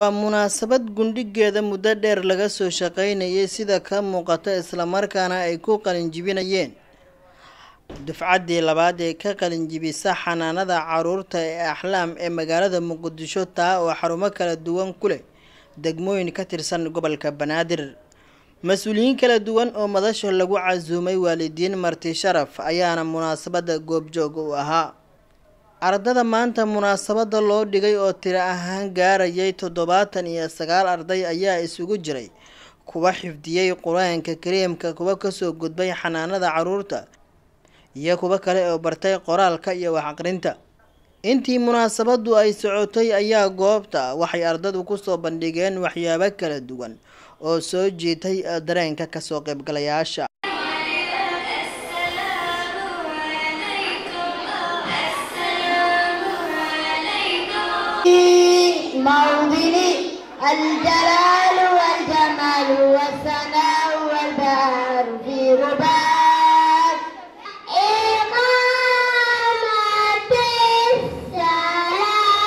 waa munaasabad gundhigeeda muddo dheer laga soo shaqaynayay sida ka muuqata islamarkaana ay ku qalinjibinayeen dufcaddii labaad ee ka qalinjibisa xanaanada caruurta ee axlaam ee magaalada muqdisho taa oo xarumo kala duwan ku leh degmooyin ka tirsan gobolka banaadir mas-uuliyiin kala duwan oo madasha lagu casuumay waalidiin marti sharaf ayaana munaasabada goobjoog u ahaa ardada maanta munaasabada loo dhigay oo tiro ahaan gaarayay toddobaatan iyo sagaal arday ayaa isugu jiray kuwa xifdiyey qur-aanka kariimka kuwa kasoo gudbay xanaanada caruurta iyo kuwo kale oo bartay qoraalka iyo wax aqrinta intii munaasabadu ay socotay ayaa goobta waxay ardadu kusoo bandhigeen waxyaabo kala duwan oo soo jiitay dareenka kasoo qaybgalayaasha موطن الجلال والجمال والثناء والبهار في رباك إقامة السلام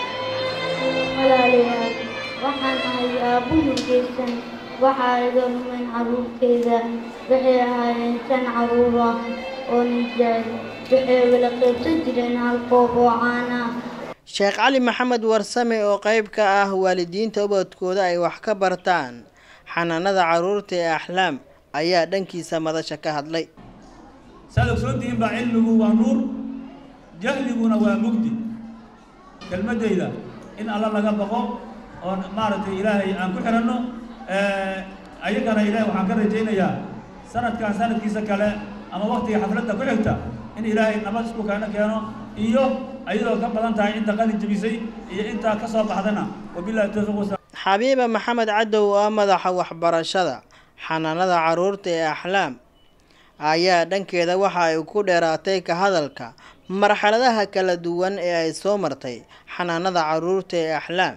walaalayaal waxaan ahay aabbu murgeysan waxaa iga lumayn carruurteyda waxay ahaayeen shan carruur ah oo nin jecel waxay wala qaybsan jireen hal koob oo caan ah sheekh cali maxamed warsame oo qeyb ka ah waalidiinta ubadkooda ay wax ka bartaan xanaanada caruurta ee axlaam ayaa dhankiisa madasha ka hadlay saad ogsoontihiin baa cilmigu waa nuur jahliguna waa mugdi kelmaddayda in alla laga baqo oo maaragtay ilaahay aan ku xiranno ayagana ilaahay waxaan ka rajaynayaa sanadkan sanadkiisa kale ama waktiga xafladda ku xigta in ilaahay nabad isku keeno keeno iyo ayadoo ka badan tahay inta qalin jebisay iyo intaa ka soo baxdana wabillahi tawfiiq wasa xabiiba maxamed cadow oo ah madaxa waxbarashada xanaanada caruurta ee axlaam ayaa dhankeeda waxa ay ku dheeraatay ka hadalka marxaladaha kala duwan ee ay soo martay xanaanada caruurta ee axlaam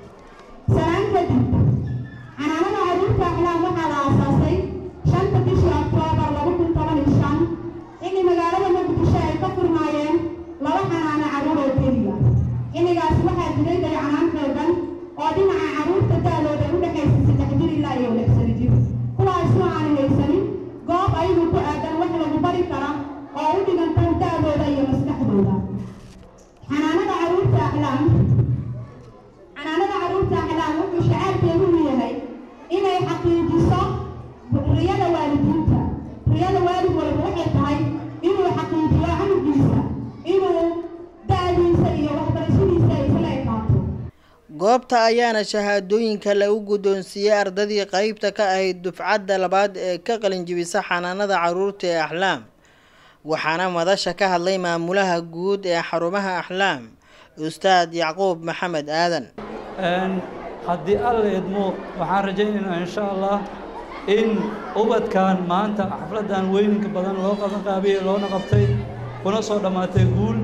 salaan kadib xanaanada caruurta axlaam waxaa la aasaasay shanta bishii oktoobar laba kun toban iyo shan xilli magaalada muqdisho ay ka furnaayeen laba xanaano carruur oo keliya xilligaas waxaa jiray dayacanaan xoogan oo dhinaca carruurta da-dooda u dhexaysa saddex jir ilaa iyo lix sano jir kuwaasoo aanan haysanin goob ayagu ku aadan wax lagu bari kara oo u dhigantan da-dooda iyo maskaxdooda xanaanada caruurta axlaam xanaanada caruurta axlaam wuxuu shacaarkeedu u yahay inay xaqiijiso riyada waalidiinta riyada waalid walba waxay tahay inuu xaqiijiyo canugiisa inuu da-diisa iyo waxbarashadiisa ay isla ekaato goobta ayaana shahaadooyinka lagu guddoonsiiyey ardadii qeybta ka ahayd dufcadda labaad ee ka qalinjibisa xanaanada caruurta ee axlaam waxaana madasha ka hadlay maamulaha guud ee xarumaha axlaam ustaad yacquub maxamed aadan haddii alla idmo waxaan rajaynaynaa insha allah in ubadkan maanta xafladdan weyninka badan loo qaban qaabiyey loona qabtay kuna soo dhammaatay guul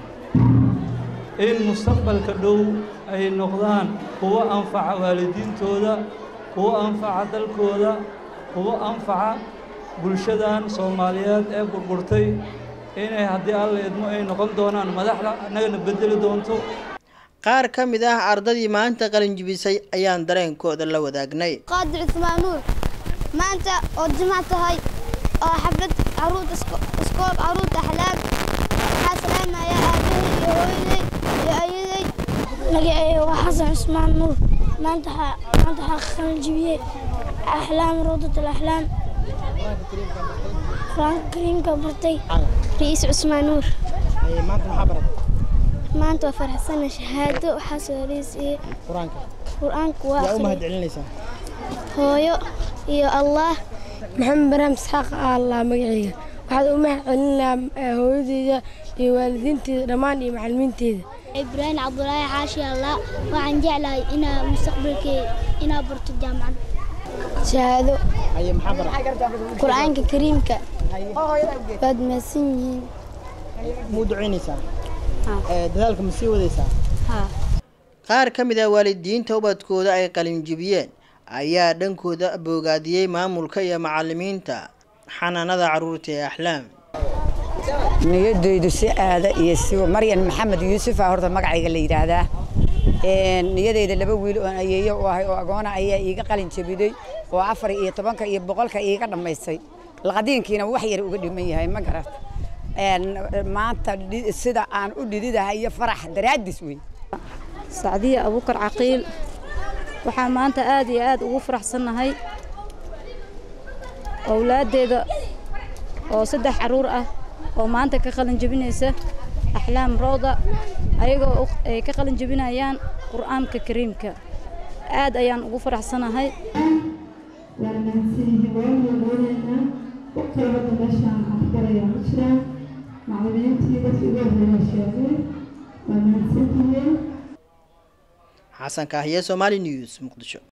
in mustaqbalka dhow ay noqdaan kuwo anfaca waalidiintooda kuwo anfaca dalkooda kuwo anfaca bulshadan soomaaliyeed ee burburtay inay haddii alla idmo ay noqon doonaan madaxda annagana bedeli doonto qaar ka mid ah ardadii maanta qalinjibisay ayaan dareenkooda la wadaagnay qaadir cusmaan nuur maanta oo jimaac tahay oo xaflad caruurta iskoob caruurta axlaam waxaa salaamaya aabbahay iyo hooyaday iyo ayaday magacayga waa xasan cusmaan nuur maanta maanta waxaa qalinjibiyey axlaam rawdat alaxlaam qur-aanka kariimka bartay ra'iis cusmaan nuur maanta waa faraxsana shahaado waxaa soo horeysiiyey qur-aanka waa hooyo iyo allah maxamed baraam isxaaq allah magacayga waxaad u mahad celinayaa hooyadeyda iyo waalidiinteeda dhammaan iyo macalimiinteeda ibraahim cabdulaahi xaashi allah waxaan jeclahay inaa mustaqbalkey inaa barto jaamacad shahaado qur-aanka kariimka waad mahadsan yihiin muu ducaynaysaa dadaalka ma sii wadaysaa qaar ka mid ah waalidiinta ubadkooda ay qalinjibiyeen ayaa dhankooda boogaadiyey maamulka iyo macalimiinta xanaanada caruurta ee axlaam niyadeydu si aada iyo si maryan maxamed yuusufa horta magacayga la yidhaahdaa niyadeyda laba wiil oon ayeeyo u ahay oo agoona ayaa iiga qalin jabiday oo afar iyo tobanka iyo boqolka iiga dhammaystay laqadiinkiina wax yar uga dhiman yahay ma garat maanta sida aan u dhididahay iyo farax daraadis wey sacdiya abuukar caqiil waxaan maanta aad iyo aad ugu faraxsannahay owlaaddeeda oo saddex carruur ah oo maanta ka qalin jebinaysa axlaam rooda ayagoo ay ka qalin jebinayaan qur'aanka kariimka aad ayaan ugu faraxsanahay waan mahadsanyihiin waan wadaonaynaa waqtiga hadda meeshaan afgaraya ku jiraan macallimiintii dadkii ugu horreeya sheegay waa mahadsantihiin xasan kaahiye somaali news muqdisho